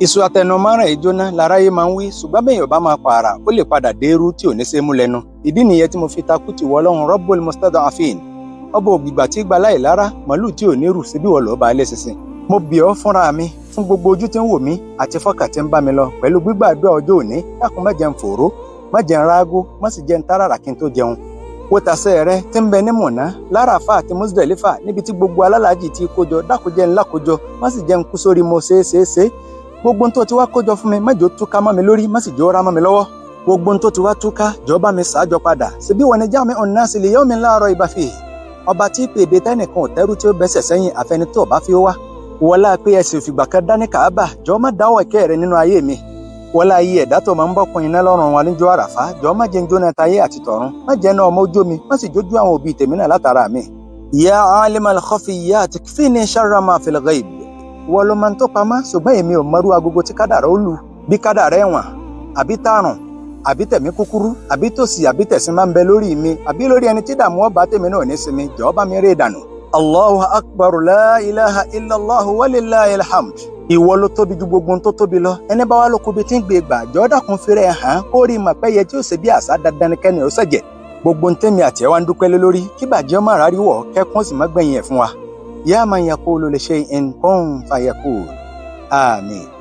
iṣu atẹnumọ́ràn ìjóná láráyé máa ń wí ṣùgbọ́n bẹ́ẹ̀ yóò bá máa pààrà ó lè padà dérú tí ò ní ṣe mú lẹ́nu ìdí nìyẹn tí mo fi takú ti wọ ọlọ́run Rabbul Mustada'afin ọba ògbìgbà tí gba láì lára màálù tí ò ní rù síbí wọ̀ lọ́ọ́ bá ilé sísìn mo bì ọ́ fúnra mi fún gbogbo ojú tí ń wò mí àti fọ́kà tí ń bá mi lọ pẹ̀lú gbígbàdúrà ọjọ́ òní dákun má jẹ́ n fòró má jẹ́ n rágó má sì jẹ́ n táràrà kí n tó jẹun wo tàṣẹ rẹ tí ń bẹ ní mọ̀nà láràfà àti Muzdalifa níbi tí gbogbo alálàájì ti kójọ dákúnjẹ́ ńlá kójọ má sì jẹ́ n kú sórí mo ṣeé ṣeé ṣeé gbogbo tó ti wá kójọ fún mi má jò túká mọ́ mi lórí má sì jò rá mọ́ mi lọ́wọ́ gbogbo tó ti wá túká jọba mi ṣáájọ padà síbí wọn ni jáàmì ọ̀nà sì lè yọ mi láàárọ̀ ibà fi ọba tí pèdè tẹnìkan ò tẹ́rù tí ó bẹ́sẹ̀ sẹ́yìn àfẹni tó bá fi wá wọlá pé ẹsẹ̀ òfìgbà kan dání kàábà jọ má dáwọ́ ẹ̀kẹ́ rẹ nínú ayé mi wọlá ayé ẹ̀dá tó máa ń bọ́kùn iná lọ́rùn wa níjọ́ àràfá jọ má jẹ́ ń jóná tayé àti tọ̀run má jẹ́ náà ọmọ ojú mi má sì jójú àwọn òbí tèmi náà látara mi. ya alimal khafiyyat kfini sharra ma fil ghaib wọ́n ló máa ń tó pamọ́ ṣùgbọ́n èmi ò mọrú agogo tí kádàrá ó lù bí kádàrá ẹ̀wọ̀n àbí tààrùn àbí tẹ̀mí kúkúrú àbí tòsí àbí tẹ̀sín máa ń bẹ lórí mi àbí lórí ẹni tí dààmú ọba tèmi náà ní sinmi jọ̀ọ́ bá mi rí ìdànù. allahu akbar la ilaha illallah walillahi alhamd. ìwọ ló tóbi ju gbogbo tó tóbi lọ ẹni bá wà ló kóbi tí ń gbé gbà jọ̀ọ́ dákun fèrè hàn kó rí mà pẹ́yẹ tí ó ṣe bí àṣà dandan kẹ́ni ó ṣẹ̀jẹ̀ gbogbo ntẹ́mi àti ẹ̀ wá ń dúpẹ́ lé lórí kí bàjẹ́ ọmọ àráríwọ̀ kẹ́kún sì má gbẹ̀yìn ẹ̀ fún wa. yá man yaqulu li shay'in kun fayakun. آمين